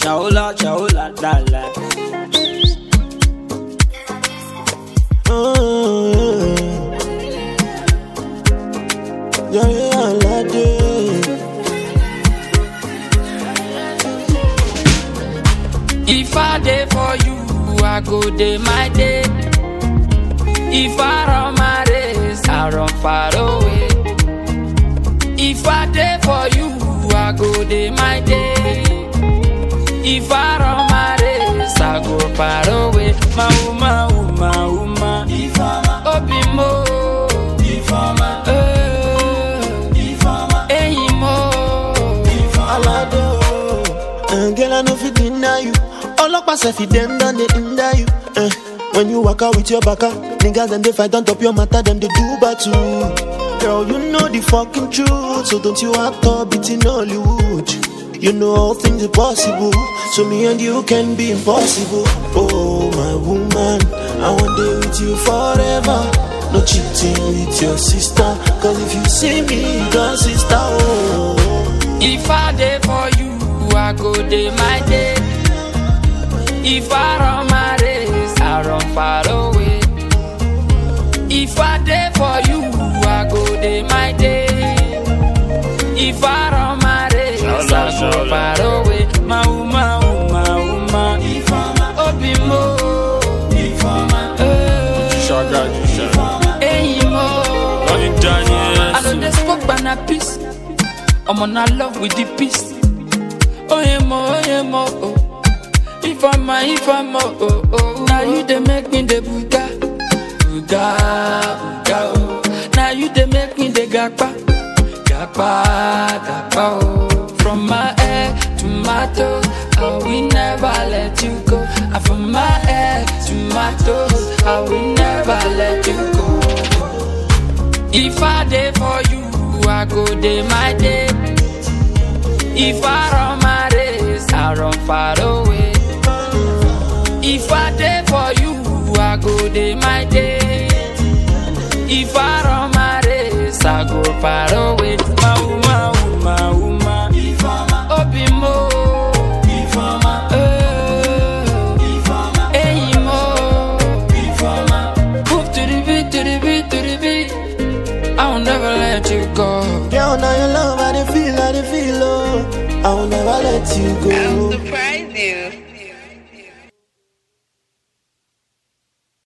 Shaola, shaola, la la. Yeah, yeah, la day. If I dey for you, I go dey my day. If I run my race, I run far away. If I dey for you, I go dey my day. If I run my race, I go far away. Ma uma, uma, uma. Obi mo, eh, eyin mo. Alade, oh. Uh, girl, I know fi deny you. Ọlọ́pàá sef fi dem don dey hinder you. Uh, when you waka with your baka, niggas dem dey fight on top your matter, dem dey do battle. Girl, you know the fucking truth, so don't you act up it in Hollywood. You know all things are possible, so me and you can be impossible. Oh, my woman, I want day with you forever. No cheating with your sister, cause if you see me, you got sister. Oh. If I dey for you, I go dey my day. If I run my race, I run far away. If I dey for you, I go dey my day. If I run my race, Shala, I go shala. far away. Ma uma, uma, uma. Obi mo, eh, Shaga, shaga. eyin mo. Lonnie I know Daniels. they spoke by na peace. I'm on a love with the peace. Oh yeah mo, oh yeah mo, oh. If I'm a, if I'm a, oh oh. Now you they make me the buga, buga, buga, oh. Now you they make me the gakpa, gakpa, gakpa, oh. From my head to my toes, I will never let you go. And from my head to my toes, I will never let you go. If I dey for you, I go dey my day. If I run my race, I run far away. If I dey for you, I go dey my day. If I run my race, I go far away. Ma uma, uma, uma. Obi mo, eh, eyin mo. Move to the beat, to the beat, to the beat. I will never let you go. Girl, now your love, I dey feel, I dey feel, oh. I will never let you go.